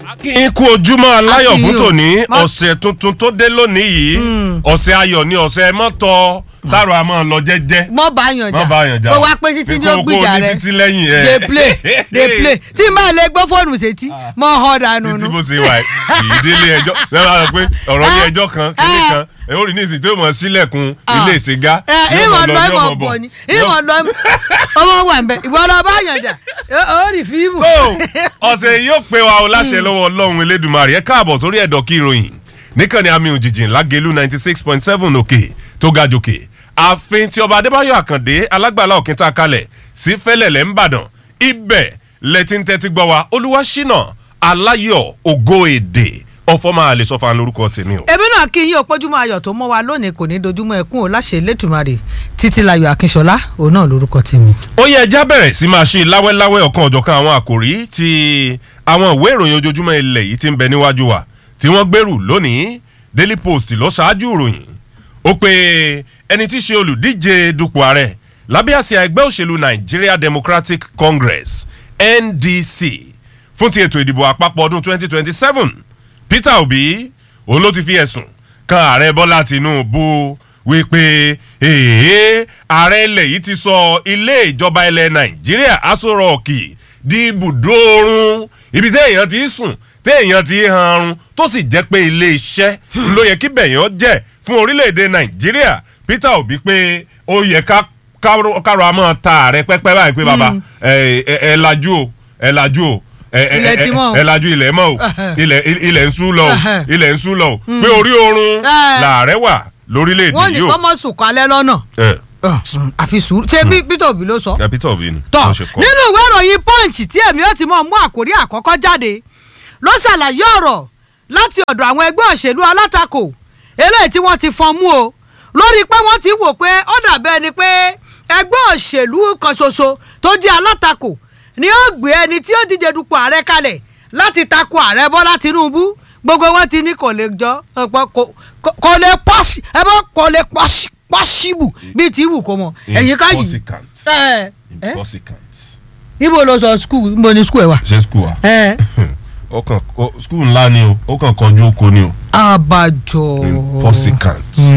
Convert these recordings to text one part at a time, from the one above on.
kí n kú ojúmọ́ aláyọ̀ Àti fún yín o. tòní Má- ọ̀sẹ̀ tuntun tó dé lónìí yìí ọ̀sẹ̀ ayọ̀ ni ọ̀sẹ̀ mọ́tọ́ sáàrọ̀ àmọ́ lọ jẹ́jẹ́ mọ bá yàn jà Má bá yàn jà kó o. wá pé títí ní Kó- ó kó gbìjà ní rẹ títí lẹ́yìn ẹ̀. dey play dey play tí n bá lè gbọ́ fóònù sétí mọ họ dànù títí nù. bó ṣe wà yìí délé ẹjọ́ lẹ́nu àwọn pé ọ̀rọ̀ ní ẹjọ́ kan kíní kan ẹ̀ ó rí ní ìsìn tó mọ̀ sílẹ̀kùn ilé ìṣègá ẹ ìmọ̀ lọ ìmọ̀ bọ̀ ni ìmọ̀ lọ ọmọ wà ń bẹ ìwọ lọ bá yàn jà ó rí fíìmù. so ọ̀sẹ̀ yìí yóò pé wa o láṣẹ lọ́wọ́ ọlọ́run elédùnmarè ẹ káàbọ̀ sórí ẹ̀dọ̀ kí ìròyìn níkànnì àmì òjìjì lágẹ̀lú ninety six point seven òkè tó ga jòkè ààfin tí ọba adébáyọ̀ àkàndé alágbàlá òkìta kalẹ̀ sí fẹ́lẹ̀lẹ̀ ńbàdàn ibẹ̀ lẹ́tí ń tẹ́tí gbọ́ wa olúwaṣínà aláyọ̀ ògo èdè ọ̀fọ̀ máa lè sọ fún lórúkọ tèmi o. èmi náà kí yín òpójúmọ́ ayọ̀ tó mọ́ wa lónìí kò ní dojúmọ́ ẹkún ò láṣẹ lẹ́tùmarè títí layọ̀ akínṣọlá òun náà lórúkọ tèmi. ó yẹ ẹja bẹ̀rẹ̀ sí máa ṣe láwẹ́láwẹ́ ọ̀kan ọ̀jọ̀kan àwọn àkòrí ti àwọn ìwé ìròyìn ojoojúmọ́ ilẹ̀ yìí ti ń bẹ níwájú wa tí wọ́n gbèrú lónìí daily post ló ṣáájú ìròyìn ó pe ẹni tí í ṣe olùdíje dupò ààrẹ lábẹ́ àsíá ẹgbẹ́ òṣèlú nigeria democratic congress ndc fún ti ètò ìdìbò àpapọ̀ ọdún 2027 peter obi òun ló ti fi ẹ̀sùn kan ààrẹ bọ́lá tinubu wípé èèyàn ààrẹ ilẹ̀ yìí ti sọ ilé ìjọba ilẹ̀ nàìjíríà aṣọ rọ̀ọ̀kì di ibùdó oorun ibi téèyàn ti sùn téèyàn ti hanrun tó sì jẹ́ pé ilé iṣẹ́ ló yẹ kí bẹ̀yàn jẹ́ fún orílẹ̀-èdè nàìjíríà peter obi pé ó yẹ ká kárò kárò àmọ́ ta ààrẹ pẹ́pẹ́ báyìí pé bàbá ẹ ẹ ẹ lajú o ẹ lajú o ẹ ẹ Ilẹ̀ ti mọ́ o. ẹ lajú ilẹ̀ mọ́ o ilẹ̀ ilẹ̀ ń sú lọ o Ẹhẹ́. ilẹ̀ ń sú lọ o pé orí oorun Ẹ. làárẹ̀ wà lórílẹ̀‐èdè wọ́n ní yìí o. kọ́ mọ́ sùn kálẹ̀ lọ́nà ẹ àfi sùúrù ṣé bí peter obi ló sọ. ẹ peter obi ni tọ wọ́n ṣe kọ́. nínú ìwé ìròyìn punch tí èmi ó ti mọ̀ mú àkórí àkọ́kọ́ jáde ló ṣàlàyé ọ̀rọ̀ láti ọ̀dọ̀ àwọn ẹgbẹ́ òṣèlú alátakò eléyìí tí wọ́n ti fọn mú o lórí pé wọ́n ti wò pé ó dàbẹ́ ni pé ẹgbẹ́ òṣèlú kan ṣoṣo tó jẹ́ alátakò ni ó gbé ẹni tí ó díje dupò ààrẹ kalẹ̀ láti takò ààrẹ bọ́lá tinubu gbogbo wọn ti ní kò lè jọ ọ̀pọ̀ kò- kò- kò lè pọ́sì ẹ bọ́ kò lè pọ́sì pọ́sibù bíi ti wù kó mọ ẹ̀yìn ká yìí Impossible. ẹ ẹ Impossible. ibo ló sọ skul ibo ni skul ẹ wa. ṣe skul wa ẹ ó kàn ó- skul ńlá ni o ó kàn kọjú oko ni o abajọ. Impossible.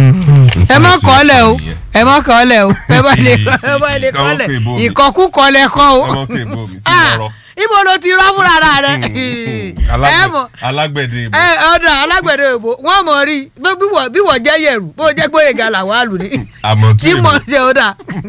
ẹ má kọ́ lẹ̀ o ẹ má kọ́ lẹ̀ o ẹ bá lè ẹ bá lè kọ́ lẹ̀ ìkọkú kọ́ lẹ̀ kọ́ o. ọmọ kò èbó mi tí Ah, mo rọ. ibo ló ti rọ́ fúnra rẹ. ẹ mọ̀ alágbẹ̀dẹ ìbò. ẹ ọ̀dà alágbẹ̀dẹ òbò wọ́n mọ̀ rí bí wọ́n bí wọ́n jẹ́ yẹ̀rù bó jẹ́ gbóyèga làwọn àlù ni àmọ́ tí tí èbó. mo ṣe ọ̀dà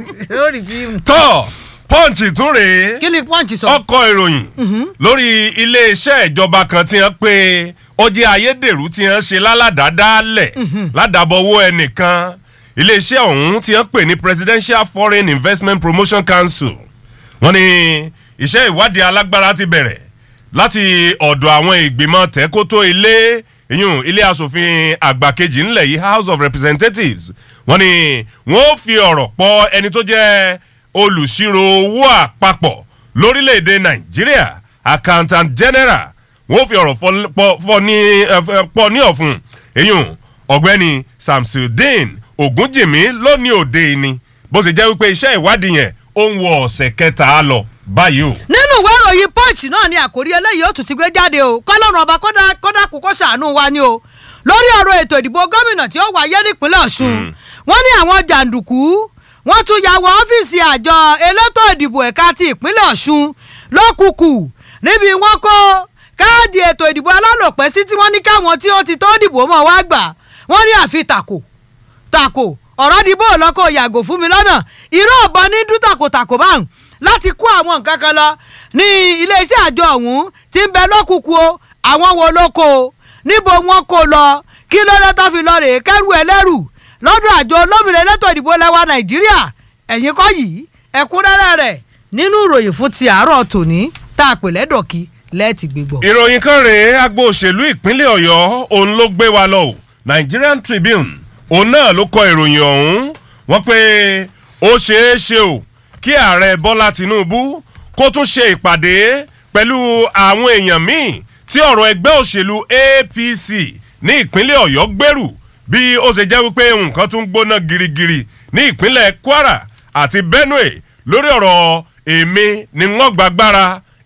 ó rí fíìmù. tọ́ pọ́ǹchì tún rèé kí ni pọ́ǹchì sọ. ọkọ̀ ìròyìn lórí iléeṣẹ́ ìjọba kan tí wọ́n pé ó jẹ́ ayédèrú tí wọ́n ṣe lálàdádálẹ̀ ládàbọ̀wọ́ ẹnìkan iléeṣẹ́ ọ̀hún tí wọ́n pè ní presidential foreign investment promotion council wọ́n ní iṣẹ́ ìwádìí alágbára ti bẹ̀rẹ̀ láti ọ̀dọ̀ àwọn ìgbìmọ̀ tẹ́kótó ilé ìyún ilé asòfin àgbà kejì ńlẹ̀ yìí house of representatives wọ́n ní wọ́n ó fi ọ̀rọ̀ pọ̀ ẹni tó jẹ́ olùṣirò owó àpapọ̀ lórílẹ̀‐èdè nàìjíríà accountant general wọ́n ó fi ọ̀rọ̀ fọ- pọ̀- fọ ní- ẹ, fẹ- pọ̀ ní ọ̀fun ìyún ọ̀gbẹ́ni samsudeen ogunjìmí lónìí òde ìní bó ṣe jẹ́ wípé iṣẹ́ ìwádìí yẹn ó ń wọ ọ̀sẹ̀ kẹta lọ báyìí o. nínú ìwé ìròyìn punch náà ni àkórí eléyìí ó tún ti gbé jáde o kọlọ́run ọba kódà kódà kú kó ṣàánú wa ni o lórí ọ̀rọ̀ ètò ìdìbò gómìnà tí ó wáyé nípínlẹ̀ ọ̀ṣun wọ́n ní àwọn jàǹdùkú wọ́n tún ya wọ ọ́fíìsì àjọ elétò ìdìbò ẹ̀ka ti ìpínlẹ̀ ọ̀ṣun lókùkù níbi wọ́n kó káàdì ètò ìdìbò alálòpẹ́ sí tí wọ́n ní káwọn tí ó ti tó dìbò mọ́ wá gbà wọ́n ní àfi tàkò tako ọ̀rọ̀ di bó lọ́kọ̀ yàgò fún mi lọ́nà irú ọ̀bọ̀n ní dún takòtàkò báhùn láti kó àwọn nǹkan kan lọ ní iléeṣẹ́ àjọ ọ̀hún tí ń bẹ lọ́kùnkùn o àwọn wo ló kó o níbo wọn kó lọ kí ló dé tó fi lọ rèé kẹ́rù ẹlẹ́rù lọ́dọ̀ àjọ olómìnira elétò ìdìbò lẹ́wà nàìjíríà ẹ̀yìn kọ́ yìí ẹ̀kúnrẹ́rẹ́ rẹ̀ nínú ìròyìn fún ti àárọ̀ tòní tá a pè lẹ́dọ̀kí lẹ́ẹ̀tì gbégbọ́. ìròyìn kan rèé agbo òṣèlú ìpínlẹ̀ ọ̀yọ́ òun ló gbé wa lọ o nigerian tribune òun náà ló kọ ìròyìn ọ̀hún wọ́n pé ó ṣeé ṣe o kí ààrẹ bọ́lá tinubu kó tún ṣe ìpàdé pẹ̀lú àwọn èèyàn míì tí ọ̀rọ̀ ẹgbẹ́ òṣèlú apc ní ìpínlẹ̀ ọ̀yọ́ gbèrú bí ó ṣe jẹ́ wípé nǹkan tún gbóná girigiri ní ìpínlẹ̀ kwara àti benue lórí ọ̀rọ̀ èmi ni wọ́n gbàgbára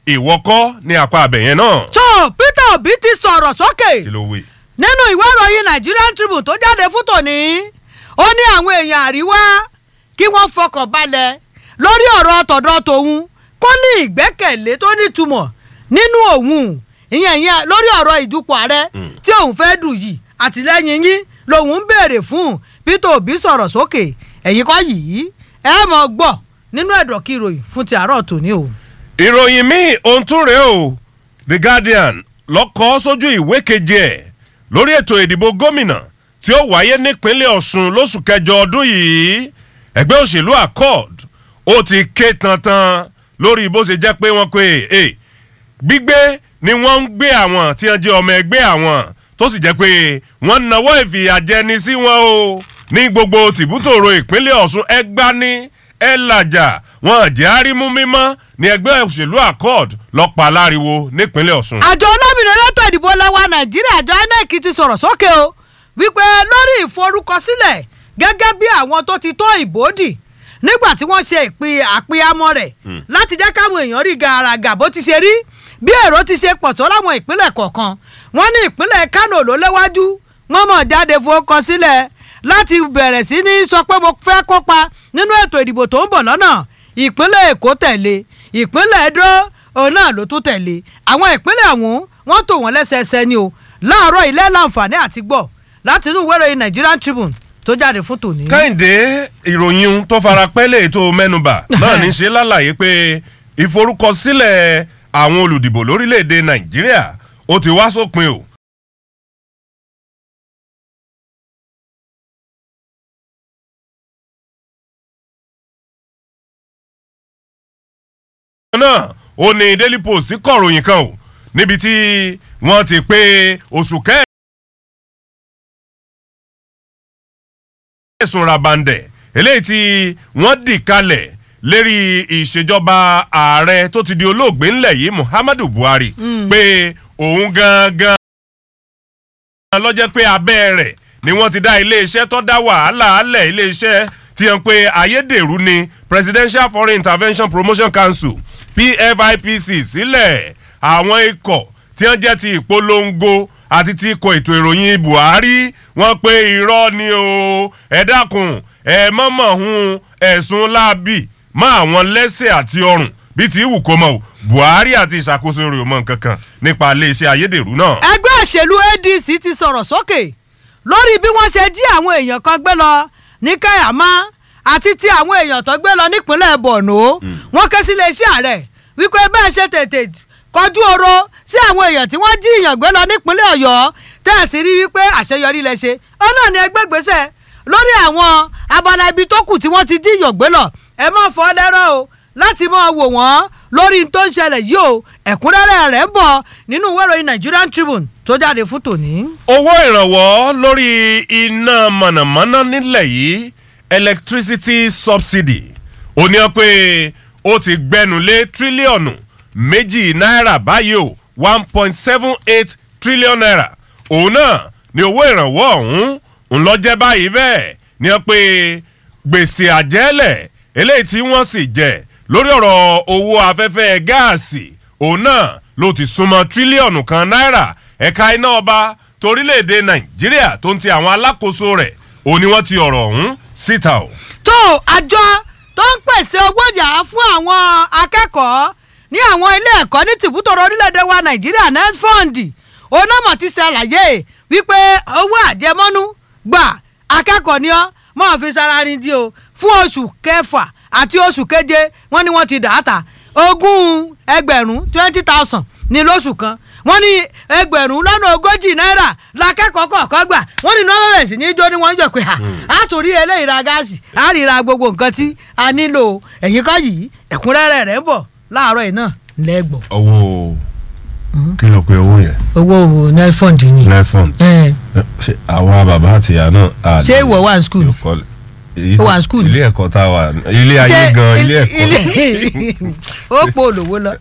ìwọ́kọ́ ní apá abẹ̀yẹn náà. tó peter obi ti sọ̀rọ̀ sókè kí ló wí. nínú ìwé ìròyìn nigerian tribune tó jáde fún tòní ó ní àwọn èèyàn àríwá kí wọ́n fọkàn balẹ̀ lórí ọ̀rọ̀ tọ̀dọ̀ tòun kó ní ìgbẹ́kẹ̀lé tó nítumọ̀ nínú òun ìyẹn ìyẹn lórí ọ̀rọ̀ ìdúpọ̀ ààrẹ tí òun fẹ́ dù yìí àtìlẹ́yìn yín lòun ń béèrè fún peter obi sọ̀rọ̀ sókè ẹ̀yìn kọ́ yìí ẹ mọ̀ gbọ́ nínú ẹ̀dọ̀ kí ìròyìn fún ti àárọ̀ tòní o. ìròyìn míì ohun tún rèé o the guardian lọ́kọ́ sójú ìwé keje ẹ̀ lórí ètò ìdìbò gómìnà tí ó wáyé nípínlẹ̀ ọ̀ṣun lóṣù kẹjọ ọdún yìí ẹgbẹ́ òṣèlú accord ó ti ké tantan lórí bó ṣe jẹ́ pé wọ́n pe e gbígbé ni wọ́n ń gbé àwọn tí wọ́n jẹ́ ọmọ ẹgbẹ́ àwọn tó sì jẹ́ pé wọ́n nawọ́ ìfìyàjẹni sí wọn o ní gbogbo tìbútòrò ìpínlẹ̀ ọ̀ṣun ẹgbá ní ẹ làjà wọn jẹ́ àrímú mímọ́ ní ẹgbẹ́ òṣèlú accord lọ́pàá láriwo nípínlẹ̀ ọ̀ṣun. àjọ olómìnira elétò ìdìbò lẹ́wà nàìjíríà àjọ inec ti sọ̀rọ̀ sókè o wípé lórí ìforúkọsílẹ̀ gẹ́gẹ́ bí àwọn tó ti tó ìbò dì nígbà tí wọ́n ṣe ìpín àpéyàmọ́ rẹ̀ láti jẹ́ káwọn èèyàn rí gàràgà bó ti ṣe rí bí èrò ti ṣe pọ̀ tó láwọn ìpínlẹ̀ kọ̀ọ̀kan wọ́n ní ìpínlẹ̀ kánò ló léwájú wọ́n mọ̀ jáde forúkọsílẹ̀ láti bẹ̀rẹ̀ sí ní sọ pé mo fẹ́ kópa nínú ètò ìdìbò tó ń bọ̀ lọ́nà ìpínlẹ̀ èkó tẹ̀lé ìpínlẹ̀ edo òun náà ló tún tẹ̀lé àwọn ìpínlẹ̀ ọ̀hún wọ́n tò wọ́n lẹ́sẹẹsẹ ni o láàárọ̀ ilé láǹfààní àti gbọ́ láti inú ìwé ìròyìn nigerian tribune tó jáde fún tòní. kẹ́hìndé ìròyìn tó fara pẹ́lẹ̀ tó mẹ́nuba náà ní ṣe lálàyé pé ìforúkọsílẹ̀ àwọn olùdìbò lórílẹ̀‐èdè nàìjíríà ó ti wá sópin o. náà ó ní daily post kọ̀ròyìn kan o níbi tí wọ́n ti pé oṣù kẹ́ẹ̀. ẹ̀sùn rabandẹ̀ eléyìí tí wọ́n dì kalẹ̀ lérí ìṣèjọba ààrẹ tó ti di olóògbé ńlẹ̀ yìí muhammadu buhari pé òun gangan lọ́jẹ́ pé abẹ́ rẹ̀ ni wọ́n ti dá iléeṣẹ́ tó dá wàhálà alẹ̀ iléeṣẹ́ tí wọ́n pe ayédèrú ni presidential foreign intervention promotion council pfipc sílẹ̀ àwọn ikọ̀ tí wọ́n jẹ́ ti ìpolongo àti ti ikọ̀ ètò ìròyìn buhari wọ́n pe irọ́ ni o ẹ dákun ẹ mọ̀mọ̀ hun ẹ̀sùn láabi mọ́ àwọn lẹ́sẹ̀ àti ọrùn bíi ti wù kó mọ̀ o buhari àti ìṣàkóso rẹ̀ ò mọ̀ nǹkan kan nípa iléeṣẹ́ ayédèrú náà. ẹgbẹ́ òṣèlú adc ti sọ̀rọ̀ sókè lórí bí wọ́n ṣe jí àwọn èèyàn kan gbé lọ ní kayama àti ti àwọn èèyàn tó gbé lọ nípínlẹ̀ borno wọ́n ké sí iléeṣẹ́ ààrẹ wípé bẹ́ẹ̀ ṣe tètè kọjú oro sí àwọn èèyàn tí wọ́n jí ìyàn gbé lọ nípínlẹ̀ ọ̀yọ́ tẹ̀sí rí wípé àṣeyọrí lẹ ṣe ó náà ní ẹgbẹ́ gbèsè lórí àwọn abala ibi tó kù tí wọ́n ti jí ìyàn gbé lọ ẹ má fọ́ lẹ́rọ̀ o láti máa wò wọ́n lórí tó ń ṣẹlẹ̀ yìí o ẹ̀kúnrẹ́rẹ́ rẹ̀ ń bọ̀ nínú ìwé ìròyìn nigerian tribune tó jáde fún tòní. owó ìrànwọ́ lórí iná mọ̀nàmọ́ná nílẹ̀ yìí electricity subsidy ó ní ọ pé ó ti gbẹnu lé tírílíọ̀nù méjì náírà báyìí o one point seven eight trillion naira òun náà ni owó ìrànwọ́ ọ̀hún ń lọ jẹ́ báyìí bẹ́ẹ̀ ni ọ pé gbèsè àjẹ́lẹ̀ eléyìí tí wọ́n sì jẹ lórí ọ̀rọ̀ owó afẹ́fẹ́ gáàsì òun náà ló ti súnmọ́ tírílíọ̀nù kan náírà ẹ̀ka iná ọba torílẹ̀-èdè nàìjíríà tó ń ti àwọn alákòóso rẹ̀ òun ni wọ́n ti ọ̀rọ̀ ọ̀hún síta o. tó àjọ tó ń pèsè owó yàrá fún àwọn akẹ́kọ̀ọ́ ní àwọn ilé ẹ̀kọ́ ní tìbútòrò orílẹ̀-èdè wa nàìjíríà netfund onámọ̀ ti ṣàlàyé wípé owó àjẹmọ́nú gbà akẹ́kọ̀ọ́ ni ọ́ mọ̀ fi sára ní di o fún oṣù kẹfà àti oṣù keje wọ́n ní wọ́n ti dà á ta ogún ẹgbẹ̀rún twenty thousand ní lóṣù kan wọ́n ní ẹgbẹ̀rún lọ́nà ogójì náírà lakẹ́kọ̀ọ́ kọ̀ọ̀kan gbà wọ́n ní nọ́ọ̀mọ̀ bẹ̀rẹ̀ sí ní jó ni wọ́n ń jọ pé a tún rí eléyìí ra gáàsì a rí ra gbogbo nǹkan tí a nílò ẹ̀yìn kọ́ yìí ẹ̀kúnrẹ́rẹ́ rẹ̀ ń bọ̀ láàárọ̀ yìí náà lẹ́gbọ̀n. owó kí ló pe owó yẹn. owó nelfond ni. nefond ṣe àwa bàbá àti ìyá náà. ṣé ìwọ wà ní skul. ó wà ní skul. ilé ẹ̀kọ́ tá a wà ilé ayé gan ilé ẹ̀kọ́. ó po olówó lọ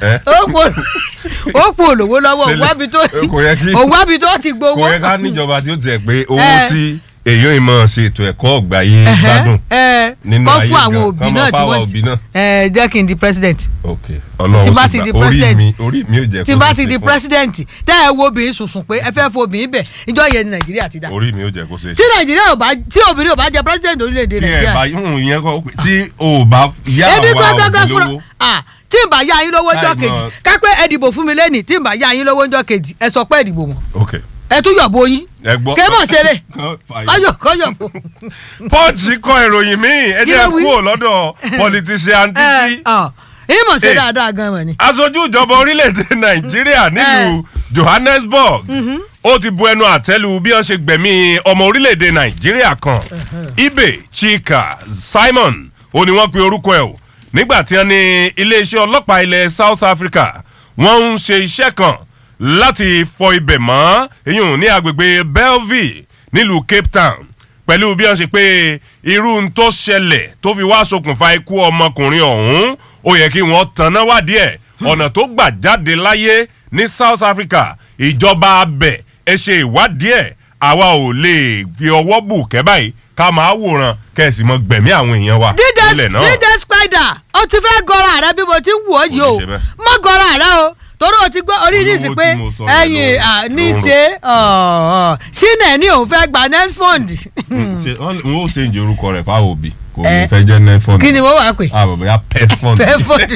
ó po olówó lọ́wọ́ òwábi tó ti òwábi tó ti gbowó. kò yẹ ká níjọba tí ó tiẹ̀ pé owó tí èèyàn ìmọ̀ ṣe ètò ẹ̀kọ́ ọ̀gbà yìí gbádùn ẹ nínú kọ́ ayé fún àwọn gan. òbí Kán náà máa tí fáwọn wọ́n òbí ti náà. ẹ jẹ́ kí n di president ok ọlọ́run tí bá sì ti gbà. di orí president mi orí mi ò jẹ́ tí kó bá ṣe ti ṣe di fún- president tẹ́ ẹ wo obìnrin sùnsùn pé ẹ fẹ́ fọ obìnrin bẹ̀ ìjọ yẹn ni nàìjíríà ti dá orí mi ò jẹ́ kó ṣe tí nàìjíríà ò bá tí obìnrin ò bá jẹ president orílẹ̀-èdè tí ẹ nàìjíríà bá yún ìyẹn kọ pé tí o bá yá ebi àwa gbọ́ngàn òbí fúnra lówó ah tí n bá yá yín lówó ńjọ́ Láì kejì mọ̀- kápẹ́ ẹ dìbò fún mi lẹ́nìí tí n bá yá yín lówó ńjọ́ kejì ẹ sọ pé ẹ dìbò mọ́ ok ẹ tún yọ̀bọ yín ẹ gbọ́ kémọ̀ ṣeré Kán fàyè. kọ́yọ̀ kọ́yọ̀ bò. pọ́ǹchì kọ ìròyìn míì ẹ Kí jẹ́ ló wí? kúrò lọ́dọ̀ politician títí ìmọ̀ ṣe Eh. dáadáa gan mọ̀ ni. aṣojú ìjọba orílẹ̀-èdè nàìjíríà nílùú johannesburg ó ti bu ẹnu àtẹ́lu bí wọ́n ṣe gbẹ̀mí ọmọ orílẹ̀-èdè nàìjíríà kan ibe chika simon ó ní wọ́n pe orúkọ ẹ̀ o nígbà tí wọ́n ní iléeṣẹ́ ọlọ́pàá ilẹ̀ south africa wọ́n ń ṣe iṣẹ́ kan láti fọ ibẹ̀ mọ́ eyín ní agbègbè belleville nílùú cape town pẹ̀lú bí wọ́n ṣe pé irú ń tó ṣẹlẹ̀ tó fi wá ṣokùnfà ikú ọmọkùnrin ọ̀hún ó yẹ kí wọ́n tanná wádìí ẹ̀ ọ̀nà tó gbà jáde láyé ní south africa ìjọba abẹ ẹ ṣe ìwádìí ẹ̀ àwa ò lè fi ọwọ́ bù kẹ́ báyìí ká máa wòran kẹ́sì mọ́ gbẹ̀mí àwọn èèyàn wa dj nílẹ̀ náà. dj spider ó ti fẹ́ gọra rẹ bí mo ti ń wò ó yìí o Kò ní ṣe bẹ́ẹ̀. má gọra rẹ o torí o ti gbọ́ orí Olówó nísì pé tí mo sọ yẹn ẹ̀yìn ló- à, ló ní ń rò. ṣe sínẹ̀ ní òun fẹ́ gba net fund ṣe wọ́n ó ṣe ìjẹ orúkọ rẹ̀ fáwọn òbí kò ní Eh. fẹ́ jẹ́ netfund kí ni wọ́n wàá pè àbọ̀ bóyá pet fund fẹ́ fund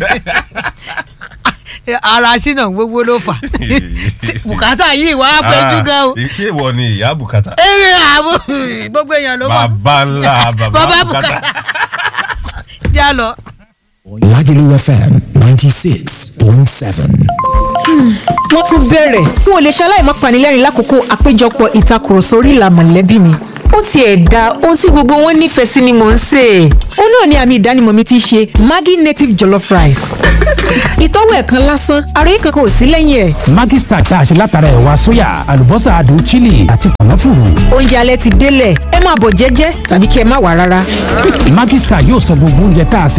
ara sínà gbogbo ló fà bùkátà yìí wàá fẹjú gan o ṣé ìwọ ni ìyá bùkátà èrè àbò gbogbo èèyàn ló mọ̀ bàbá ńlá bàbá bàbá bùkátà. bùkátà já lọ. Lagelu FM 96.7. wọ́n tún bẹ̀rẹ̀ n ò lè ṣaláì má panilẹ́rìn lákòókò àpéjọpọ̀ ìtakùrọ̀sọ orí ìlà mọ̀lẹ́bí mi ó tiẹ̀ da ohun tí gbogbo wọn nífẹ̀ẹ́ sí ni mò ń sè é ó náà ni àmì ìdánimọ̀ mi ti ṣe maggi native jollof rice ìtọ́wò ẹ̀ kan lásán àròyé kankan ò sí lẹ́yìn ẹ̀ Maggi Star tá a ṣe látara ẹ̀wà sóyà, àlùbọ́sà adùn chili àti kànáfùrù. oúnjẹ alẹ́ ti délẹ̀ ẹ máa bọ̀ jẹ́jẹ́ tàbí kí ẹ má wà rárá. Maggi Star yóò sọ gbogbo oúnjẹ tá a sè